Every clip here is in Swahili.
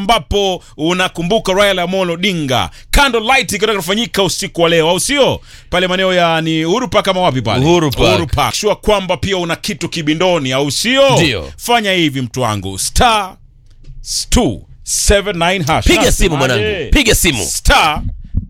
ambapo unakumbuka Raila Amolo Odinga candlelight ikitaka kufanyika usiku wa leo, au sio? Pale maeneo ya ni Uhuru Park kama wapi pale? Uhuru Park. Uhuru Park. Sure kwamba pia una kitu kibindoni, au sio? Ndio. Fanya hivi mtu wangu, star 279 hash. Piga Nasemaje? simu mwanangu, piga simu. Star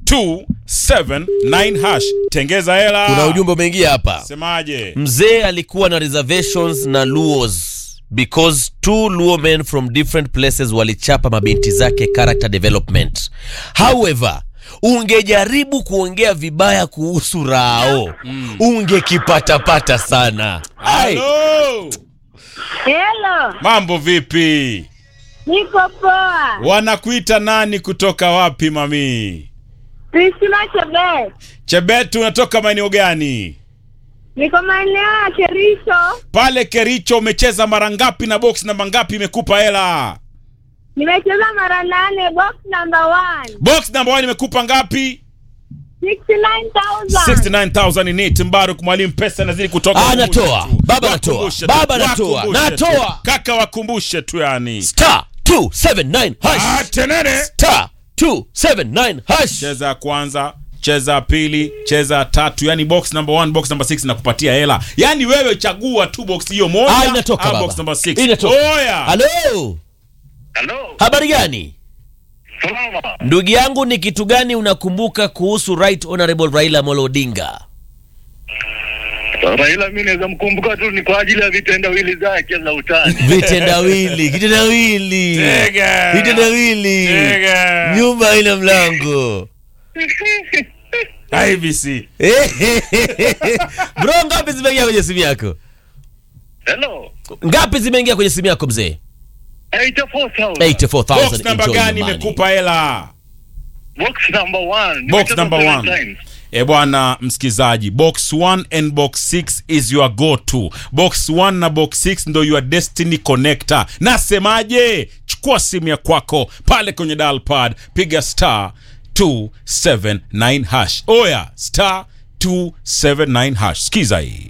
279 hash. Tengeza hela. Kuna ujumbe umeingia hapa. Semaje? Mzee alikuwa na reservations na Luos because two Luo men from different places walichapa mabinti zake character development. However, ungejaribu kuongea vibaya kuhusu Rao ungekipatapata sana. Ai, Hello. Hello, Mambo vipi? niko poa. Wanakuita nani kutoka wapi mami? Priscilla Chebet, Chebet unatoka maeneo gani? niko maeneo ya Kericho. Pale Kericho umecheza mara ngapi na box namba ngapi imekupa hela? Nimecheza mara nane, box number one, Box namba 1 imekupa ngapi? 69,000. 69000 ni it Mbaruk mwalimu pesa nazidi kutoka. Ah, Wakumbushe natoa. tu. Baba Wakumbushe natoa. tu. Baba natoa. Wakumbushe tu. Natoa. Kaka wakumbushe tu yani. star 279 Ah, hash. tenene. Star 279 hash. Cheza ya kwanza, cheza ya pili, cheza ya tatu, yani box number 1, box number 6 nakupatia hela. Yani wewe chagua tu box hiyo moja Ah, inatoka au baba. box number 6. Inatoka. Oya. Halo, Halo, habari gani? salama. Ndugu yangu, ni kitu gani unakumbuka kuhusu Right Honorable Raila Amolo Odinga? Raila mimi naweza mkumbuka tu ni kwa ajili ya vitendawili zake za utani. Vitendawili, kitendawili, Tega. vitendawili, Tega. nyumba ina mlango. IBC. Bro, ngapi zimeingia kwenye simu yako? Hello. Ngapi zimeingia kwenye simu yako mzee? 84,000. 84,000. Box namba Enjoy gani your money. imekupa hela? Box number one. Box Nimecheza number seven one. times. E bwana msikizaji, box 1 and box 6 is your go to. Box 1 na box 6 ndo your destiny connector. Nasemaje? Chukua simu ya kwako pale kwenye dial pad, piga star 279 hash. Oya, star 279 hash. Sikiza hii.